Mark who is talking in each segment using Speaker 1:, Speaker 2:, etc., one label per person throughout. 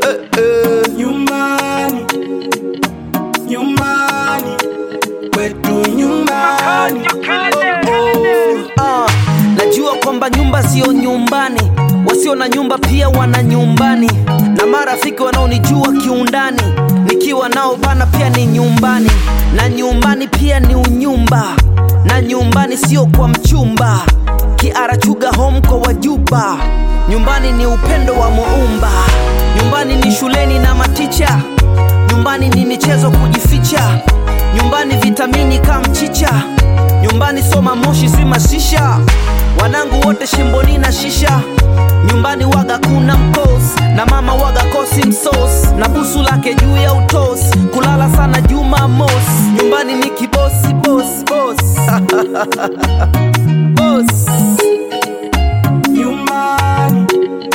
Speaker 1: eh, eh.
Speaker 2: nyumbani nyumbani kwetu nyumbani
Speaker 1: Ah, najua kwamba nyumba sio nyumbani, wasio na nyumba pia wana nyumbani, na marafiki wanaonijua kiundani, nikiwa nao bana pia ni nyumbani, na nyumbani pia ni unyumba, na nyumbani sio kwa mchumba, kiarachuga home kwa wajuba, nyumbani ni upendo wa muumba, nyumbani ni shuleni na maticha, nyumbani ni michezo kujificha, nyumbani vitamini kama mchicha nyumbani soma moshi si mashisha wanangu wote shimboni na shisha nyumbani waga kuna mkos na mama waga kosi msos na busu lake juu ya utos kulala sana juma mos nyumbani ni kibosi bos bos bos
Speaker 2: nyumbani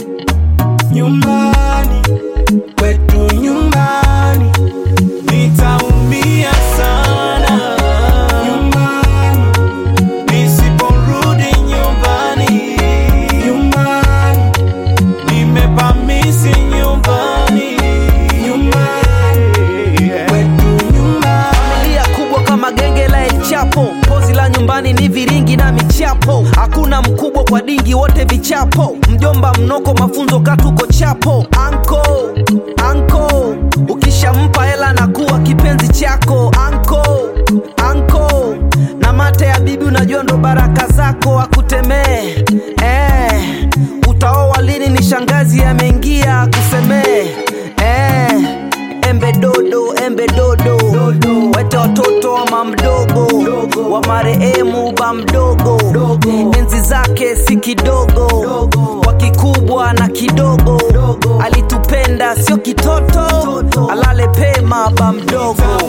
Speaker 2: nyumbani kwetu nyumbani nitaumia sana nyumbani nisiporudi nyumbani nyumbani nimepamisi nyumbani nyumbani kwetu nyumbani
Speaker 1: familia kubwa kama genge la El Chapo. Pozi la nyumbani ni viringi na michapo, hakuna mkubwa kwa dingi, wote vichapo. Mjomba mnoko, mafunzo katuko chapo. Anko anko, ukishampa hela na kuwa kipenzi chako. Anko anko, na mate ya bibi, unajua ndo baraka zako akutemee. Eh, utaoa lini? Ni shangazi ameingia kusemee. Eh, embe dodo embe dodo wete watoto wa mamdogo wa marehemu ba mdogo enzi zake si kidogo kwa kikubwa na kidogo alitupenda sio kitoto alale pema ba mdogo